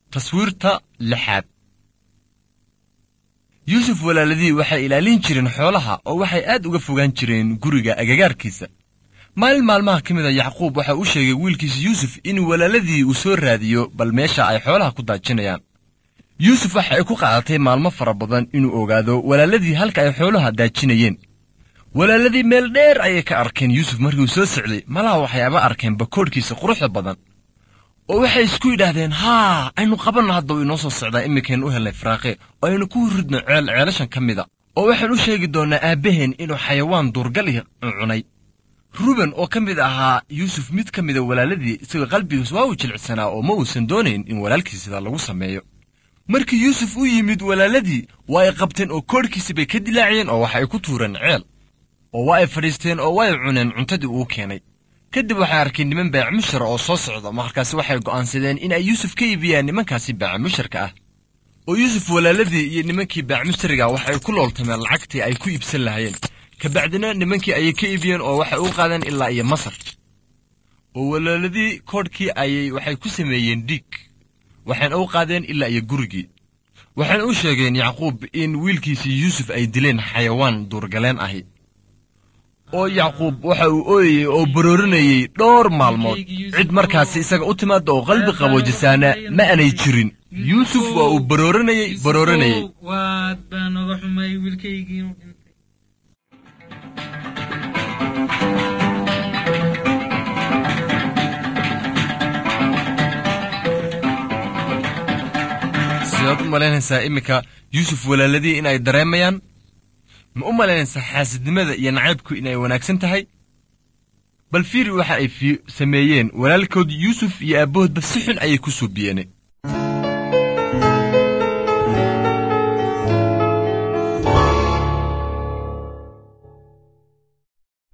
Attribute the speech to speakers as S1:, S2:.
S1: taswiirta lixaad yuusuf walaaladii waxay ilaalin jireen xoolaha oo waxay aad uga fogaan jireen guriga agagaarkiisa maalin maalmaha ka mid a yacquub waxa uu sheegay wiilkiisa yuusuf in walaaladii uu soo raadiyo bal meesha ay xoolaha ku daajinayaan yuusuf waxa ay ku qaadatay maalmo fara badan inuu ogaado walaaladii halka ay xoolaha daajinayeen walaaladii meel dheer ayay ka arkeen yuusuf markii uu soo socday malaha waxyaaba arkeen bakoodhkiisa quruxda badan oo waxay isku yidhaahdeen haa aynu qabanno hadda uu inoo soo socdaa iminkaynu u helnay faraaqe oo aynu ku ridno ceel ceelashan ka mida oo waxaan u sheegi doonnaa aabbaheen inuu xayawaan duurgali cunay ruben oo ka mid ahaa yuusuf mid ka mida walaaladii isagoo qalbigiis waa uu jilicsanaa oo ma uusan doonayn in walaalkiis sidaa lagu sameeyo markii yuusuf u yimid walaaladii waa ay qabteen oo koodhkiisi bay ka dilaaciyeen oo waxa ay ku tuureen ceel oo waa ay fadhiisteen oo waa ay cuneen cuntadii uu keenay kadib waxay arkeen niman baacamushara oo soo socda markaasi waxay go'aansadeen in ay yuusuf ka iibiyaan nimankaasi baacamusharka ah oo yuusuf walaaladii iyo nimankii baacamushariga waxay ku looltameen lacagtii ay ku iibsan lahaayeen kabacdina nimankii ayay ka iibiyeen oo waxay u qaadeen ilaa iyo masar oo walaaladii koodhkii ayay waxay ku sameeyeen dhiig waxayna u qaadeen ilaa iyo gurigii waxayna u sheegeen yacquub in wiilkiisii yuusuf ay dileen xayawaan duurgaleen ahi oo yacquub waxa uu ooyayey oo baroorinayey dhowr maalmood cid markaasi isaga u timaadda oo qalbi qaboojisaana ma aanay jirin yuusuf waa uu baroorinayey baroorinayey
S2: waad baa noga xumay wiilkaygii inuu dhintay
S1: sidaad u malaynaysaa iminka yuusuf walaaladii inay dareemayaan ma u malaynaysaa xaasidnimada iyo nacaybku inay wanaagsan tahay bal fiiri waxa ay sameeyeen walaalkood yuusuf iyo aabbahoodba si xun ayay ku suubiyeen